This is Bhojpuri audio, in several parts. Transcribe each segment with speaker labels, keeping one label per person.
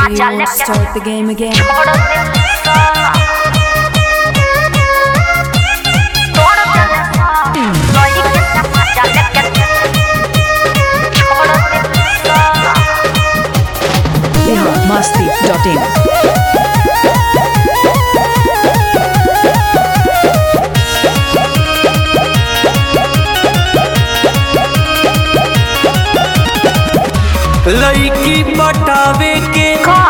Speaker 1: मजा लेके
Speaker 2: Start the game again.
Speaker 1: छोड़ दे सा तोड़ दे सा लइके से मजा लेके छोड़ दे सा
Speaker 2: biharmasti.in
Speaker 3: लड़की पटावे के
Speaker 1: का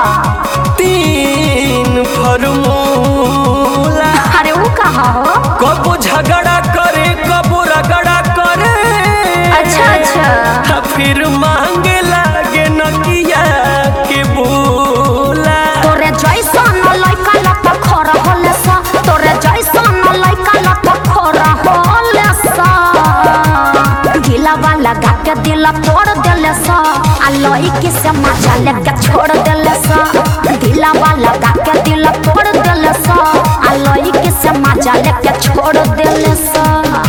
Speaker 3: तीन फॉर्मूला
Speaker 1: अरे वो कहा हो
Speaker 3: कबो झगड़ा करे कबो रगड़ा करे
Speaker 1: अच्छा अच्छा
Speaker 3: आ फिर मांगे लागे नकिया के बोला
Speaker 1: तोरे जैसन लइका लत खर होले सा तोरे जैसन लइका लत खर होले सा ढीला वाला गा के दिल तोड़ देले सा आ लइकी से मजा लेके छोड़ देले सा ढीला वाला गा के दिल तोड़ देले सा आ लइकी से मजा लेके छोड़ देले सा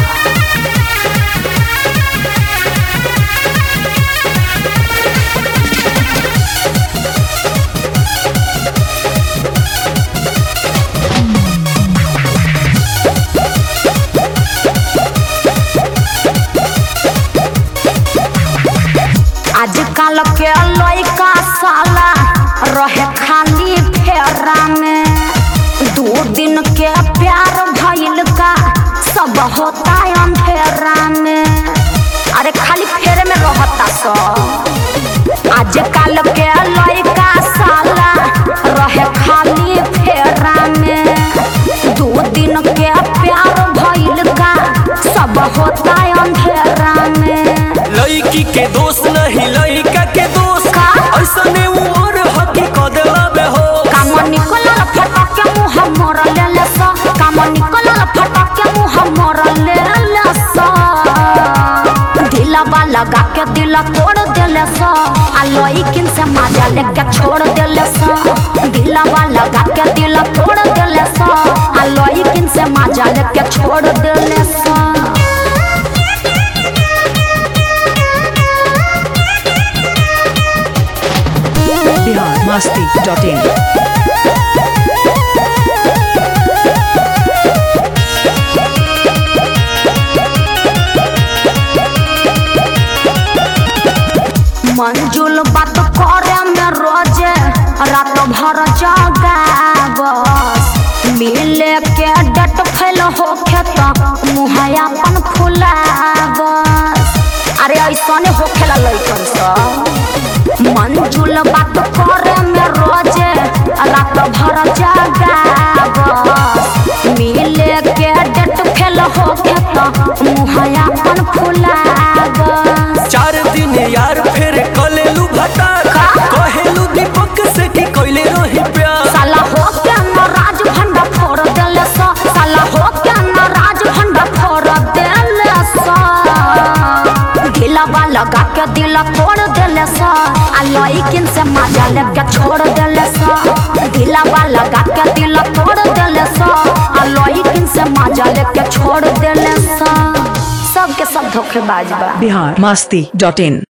Speaker 1: आजकल के लइका साला रहे खाली फेरा में दो दिन के प्यार भइल का सब होता अंधेरा में अरे खाली फेरे में रहता सब आजकल के लइका साला रहे खाली फेरा में दो दिन के प्यार भइल का सब होता अंधेरा में
Speaker 3: लड़की के दोस्त नहीं लड़का के दोस्त
Speaker 1: का?
Speaker 3: ऐसने उम्र हकी कदलावे हो
Speaker 1: काम निकलल फटक के मुंह मोर लेले सा काम निकलल फटक के मुंह मोर लेले सा दिलवा लगा के दिल तोड़ देले सा आ लइकिन से मजा लेके छोड़ देले सा दिलवा लगा के दिल तोड़ देले सा आ लइकिन से मजा लेके छोड़ देले सा
Speaker 2: biharmasti.in
Speaker 1: मंजुल बात करे में रोजे रात भर जगाबस मिले के डट फैल होखे त मुँह अपन फुलाबस अरे ऐसने होखेला लइकन सब मंजुल बात करे में रोजे रात भर जगाबस मिले के डट फैल होखे त मुँह अपन फुलाबस
Speaker 3: चार दिन यार फिर कलेलू भटार
Speaker 1: का?
Speaker 3: कहेलू दीपक से कि कोइले रही प्यार
Speaker 1: साला हो के न राज भंडा फोड़ देले सा साला हो के न राज भंडा फोड़ देले सा ढीला लगा के दिल तोड़ देले सा आ लइकिन से मजा लेके छोड़ देले सा ढीला लगा के दिल तोड़ देले सा आ लइकिन से मजा लेके छोड़ देले सा सबके सब धोखेबाज बा
Speaker 2: biharmasti.in